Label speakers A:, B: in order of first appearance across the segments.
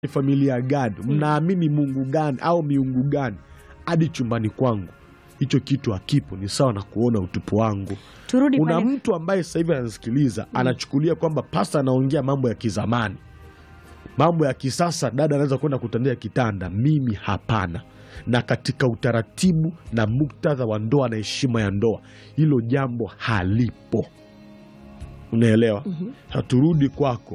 A: familia gani, mnaamini Mungu gani au miungu gani, hadi chumbani kwangu hicho kitu hakipo. Ni sawa na kuona utupu wangu.
B: Turudi
A: Kuna
B: pale.
A: mtu ambaye sasa hivi anasikiliza anachukulia kwamba pasta anaongea mambo ya kizamani, mambo ya kisasa, dada anaweza kwenda kutandia kitanda. Mimi hapana. Na katika utaratibu na muktadha wa ndoa na heshima ya ndoa, hilo jambo halipo. Unaelewa? Haturudi kwako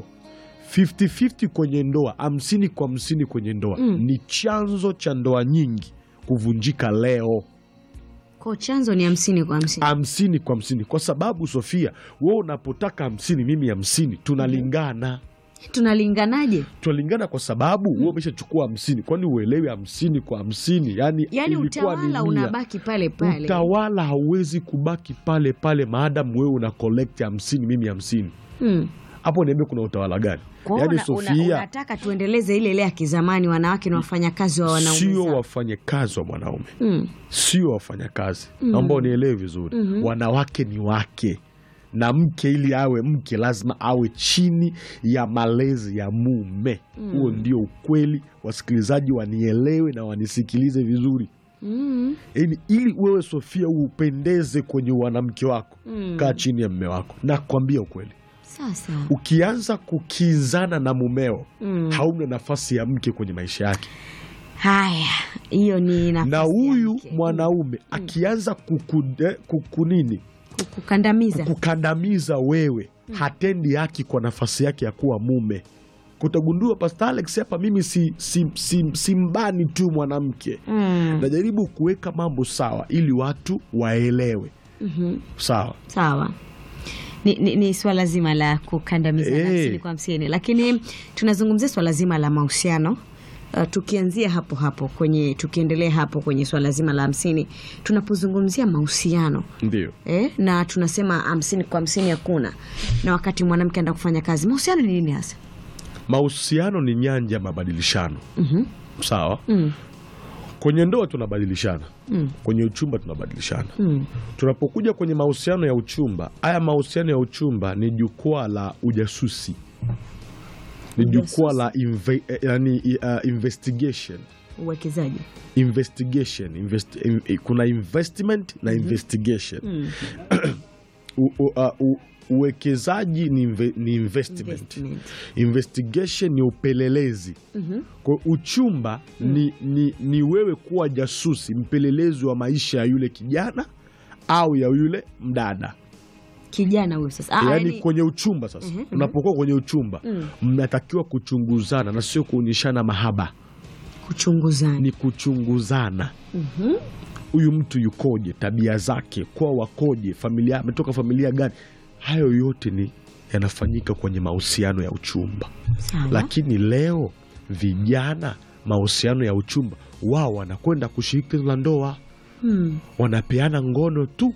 A: 50-50 kwenye ndoa, hamsini kwa hamsini kwenye ndoa ni chanzo cha ndoa nyingi kuvunjika leo
B: Kwa chanzo ni hamsini kwa hamsini.
A: hamsini kwa hamsini kwa sababu Sofia, wewe unapotaka hamsini mimi hamsini tunalingana
B: Tunalinganaje?
A: tunalingana kwa sababu wewe umeshachukua hamsini kwani uelewi hamsini kwa hamsini yani,
B: Yaani
A: ilikuwa ni
B: utawala
A: mia.
B: unabaki pale pale.
A: Utawala hauwezi kubaki pale pale maadamu wewe una collect hamsini mimi hamsini
B: Hmm.
A: hapo niambie kuna utawala gani?
B: Kwa hiyo
A: Yaani
B: una- una-
A: Sofia
B: unataka tuendeleze ile ile ya kizamani, wanawake na wafanyakazi wa wanaume
A: sio
B: zao.
A: wafanyakazi wa mwanaume
B: Hmm.
A: sio wafanyakazi. Naomba unielewe vizuri. Wanawake ni wake, na mke ili awe mke lazima awe chini ya malezi ya mume. Huo ndio ukweli. Wasikilizaji wanielewe na wanisikilize vizuri.
B: Hmm.
A: Yaani, ili wewe Sofia upendeze kwenye wanamke wako, kaa chini ya mme wako. Nakwambia ukweli,
B: Sasa.
A: ukianza kukinzana na mumeo,
B: Mm.
A: hauna nafasi ya mke kwenye maisha yake
B: Haya, hiyo ni nafasi
A: na
B: ya
A: huyu
B: mke.
A: mwanaume akianza kukude, kukunini
B: kukandamiza.
A: kukandamiza wewe, hatendi haki kwa nafasi yake ya kuwa mume. Kutagundua Pastor Alex hapa, mimi si, si, si, simbani tu mwanamke,
B: Mm.
A: najaribu kuweka mambo sawa ili watu waelewe.
B: Mhm.
A: Sawa,
B: Sawa. Ni, ni, ni swala zima la kukandamiza
A: Eh.
B: hamsini kwa hamsini, lakini tunazungumzia swala zima la mahusiano uh, tukianzia hapo hapo kwenye tukiendelea hapo kwenye swala zima la hamsini, tunapozungumzia mahusiano
A: ndio
B: eh, na tunasema hamsini kwa hamsini hakuna, na wakati mwanamke anaenda kufanya kazi, mahusiano ni nini hasa?
A: mahusiano ni nyanja ya mabadilishano.
B: Mhm.
A: Sawa,
B: Mm.
A: kwenye ndoa tunabadilishana,
B: Mm.
A: kwenye uchumba tunabadilishana.
B: Mm.
A: Tunapokuja kwenye mahusiano ya uchumba, haya mahusiano ya uchumba ni jukwaa la ujasusi, ni jukwaa la inve, eh, yani, uh, investigation
B: Uwekezaji
A: investigation invest, in, eh, kuna investment na investigation
B: Mm.
A: U, u, uh, u, uwekezaji ni, inve, ni investment.
B: Investment.
A: investigation ni upelelezi
B: Mhm.
A: kwa uchumba ni, ni, ni wewe kuwa jasusi mpelelezi wa maisha ya yule kijana au ya yule mdada
B: Kijana huyo sasa. Ah,
A: yaani
B: yaani-
A: kwenye uchumba sasa
B: Mhm, mhm.
A: unapokuwa kwenye uchumba
B: Mm.
A: mnatakiwa kuchunguzana na sio kuonyeshana mahaba
B: kuchunguzana.
A: ni kuchunguzana
B: Mhm.
A: huyu mtu yukoje tabia zake kwa wakoje familia ametoka familia gani hayo yote ni yanafanyika kwenye mahusiano ya uchumba
B: Sawa.
A: lakini leo vijana mahusiano ya uchumba wao wanakwenda kushiriki tendo la ndoa
B: Hmm.
A: wanapeana ngono tu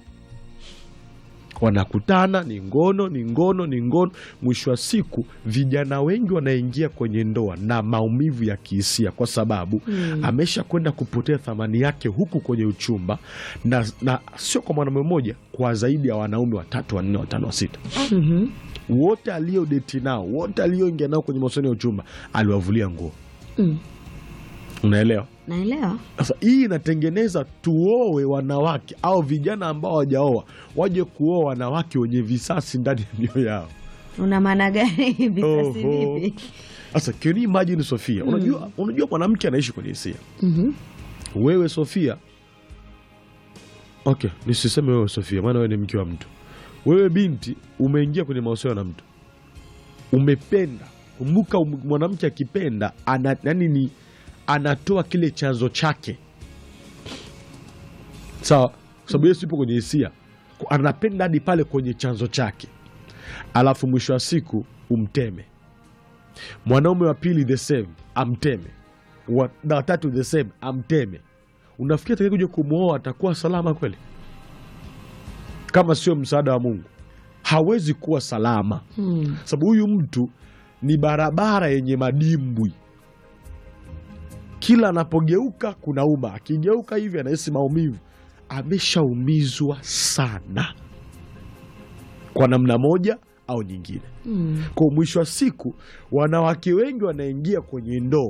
A: wanakutana ni ngono ni ngono ni ngono mwisho wa siku vijana wengi wanaingia kwenye ndoa na maumivu ya kihisia kwa sababu
B: Mm.
A: amesha kwenda kupotea thamani yake huku kwenye uchumba na, na sio kwa mwanaume mmoja kwa zaidi ya wanaume watatu wanne watano wa sita
B: Mhm.
A: wote aliodeti nao wote alioingia nao kwenye mahusiano ya uchumba aliwavulia nguo
B: Mm.
A: unaelewa
B: Naelewa.
A: sasa hii inatengeneza tuoe wanawake au vijana ambao hawajaoa waje kuoa wanawake wenye visasi ndani ya mioyo yao
B: Una maana gani visasi
A: Oho.
B: vipi?
A: sasa can you imagine Sofia unajua, unajua mwanamke anaishi kwenye hisia
B: Mhm.
A: wewe Sofia okay nisiseme wewe Sofia maana wewe ni mke wa mtu wewe binti umeingia kwenye mahusiano na mtu umependa kumbuka um- mwanamke akipenda ana, yani ni anatoa kile chanzo chake sawa kwa sababu yesu ipo kwenye hisia Ku- anapenda hadi pale kwenye chanzo chake alafu mwisho wa siku umteme mwanaume wa pili the same amteme wa na watatu the same amteme unafikiri atakaye kuja kumwoa atakuwa salama kweli kama sio msaada wa mungu hawezi kuwa salama
B: Hmm.
A: sababu huyu mtu ni barabara yenye madimbwi kila anapogeuka kuna uma akigeuka hivi anahisi maumivu ameshaumizwa sana kwa namna moja au nyingine.
B: Mm.
A: Kwa mwisho wa siku, wanawake wengi wanaingia kwenye ndoa